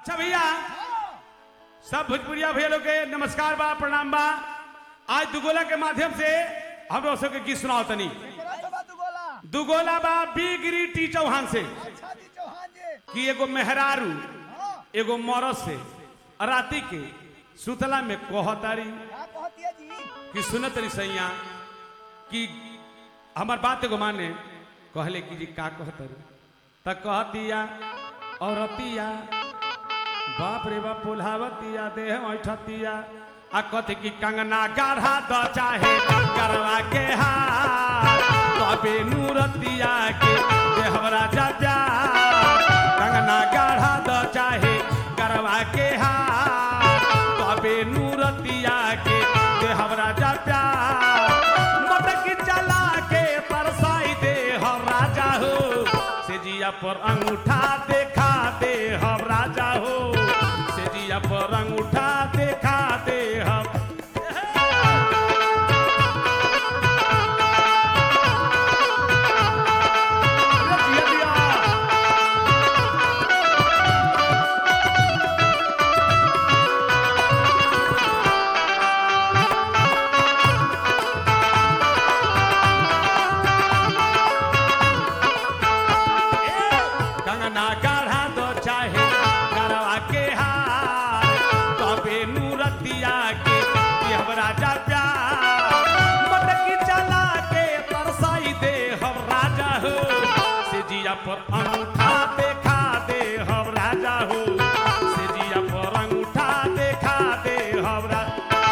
अच्छा भैया सब भोजपुरिया भैया लोग के नमस्कार बा प्रणाम बा आज दुगोला के माध्यम से हम लोग सबके गीत सुनाओ तनी केकरा से बात बोला दुगोला बा बी गिरी टी चौहान से अच्छा जी चौहान जी कि एगो मेहरारू हाँ एगो मरद से राती के सुतला में कहतारी क्या कहती है जी कि सुनत रही सैया कि हमार बात एगो माने कहले कि जी का कहतरू त कहतिया औरतिया बाप रे बाप पुल्हावतिया देह ऐठतिया आ कथि कि कंगना गाढ़ा द चाहे करवा के हार तबे नूरतिया के देहवरा जा प्यार कंगना गाढ़ा द चाहे करवा के हार तबे नूरतिया के देहवरा जा प्यार मटकी चला के परसाई दे हम राजा हो से जिया पर अंगूठा देखा दे हम राजा हो से जिया पर अंगूठा देखा दे हम जिया जिया। कंगना गाढ़ा दो चाहे गरवा के हार तबे नूरतिया के कि हम राजा प्यार मटकी चला के तरसाई दे हम राजा हो से जिया पर अंगूठा देखा दे हम राजा हो से जिया पर अंगूठा देखा दे हम राजा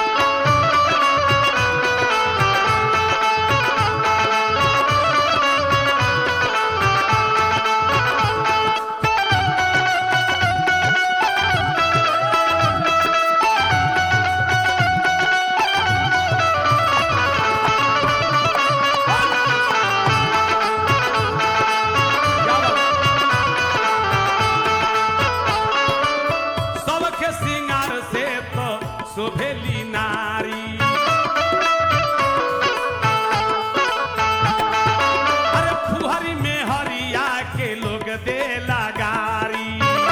सबके सिंगार से तो शोभेली नारी अरे फुहरी में हरिया के लोग दे लगारी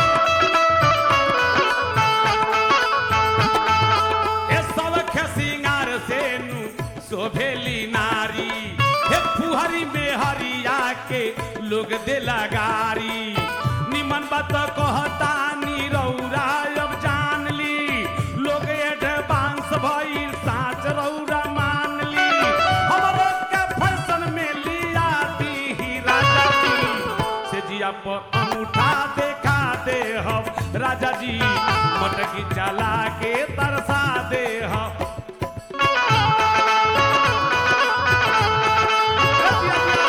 ए सबके सिंगार से नु शोभेली नारी हे फुहरी में हरिया के लोग दे लगारी निमन बात कहता नी रौरा अब जान ली लोग एडवांस भइल साच रौरा मान ली हमरो के फैशन में लिया दी ही राजा जी से जिया पर अंगूठा देखा दे हम राजा जी मटकी चला के तरसा दे हम जिया, जिया।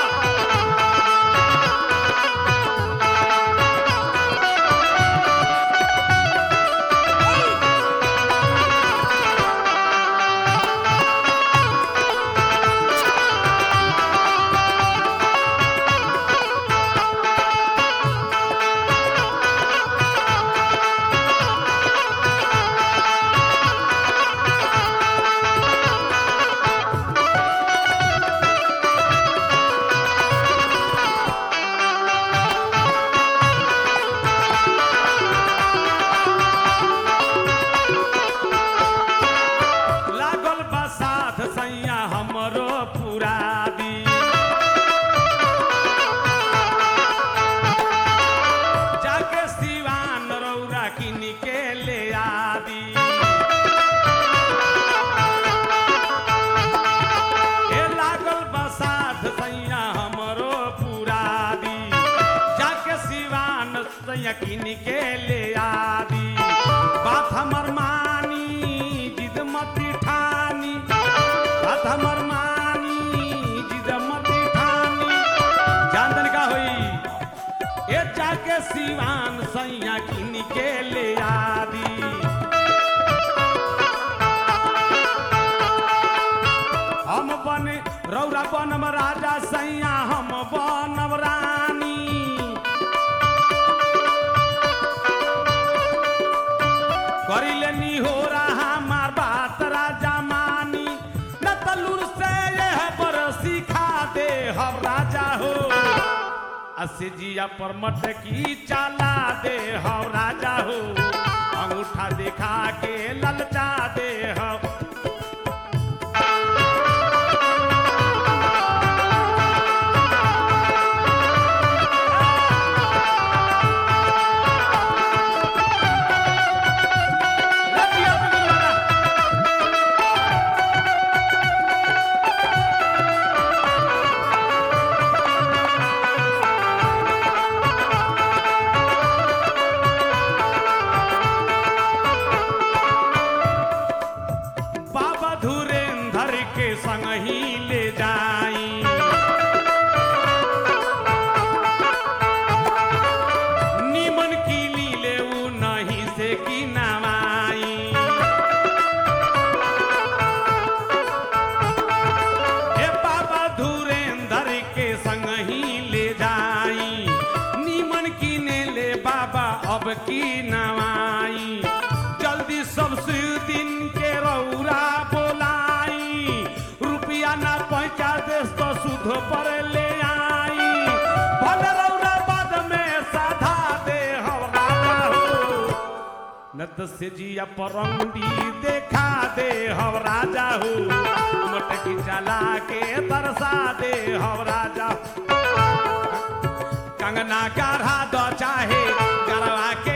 लागल बा साथ सैया हमरो पूरा दी जाके सिवान रौरा किन के ले आदी ए लागल बा साथ सैया हमरो पूरा दी जाके सिवान सैया किन के ले आदी बात हमर मानी जिद मती ठानी बात हमर मानी जिद मती ठानी जानदन का होई ए जाके सिवान सैया किन के ले आदी हम बन रौरा बनम राजा सैया हम बनम रानी करिले नी हो रहा हमार बात राजा मानी न तलुर से यह पर सिखा दे हम राजा हो असिजिया पर मटकी चाला दे हम राजा हो देखा के ललचा दे हम रतिया बिगुल वाला। बाबा धुरेंधर के संग ही ले जाई निमन की लीले उ नहीं से की नवाई हे बाबा धुरेंधर के संग ही ले जाई निमन की ने ले बाबा अब की नवाई जल्दी सबसे दिन के रौरा बोलाई रुपया ना पहुंचा दे तो सुध पर ले आई भले रौरा बाद में साधा दे हमरा हो नत से जिया परंडी देखा दे हम राजा हो मटकी चला के तरसा दे हम राजा कंगना गढ़ा दो चाहे गरवा के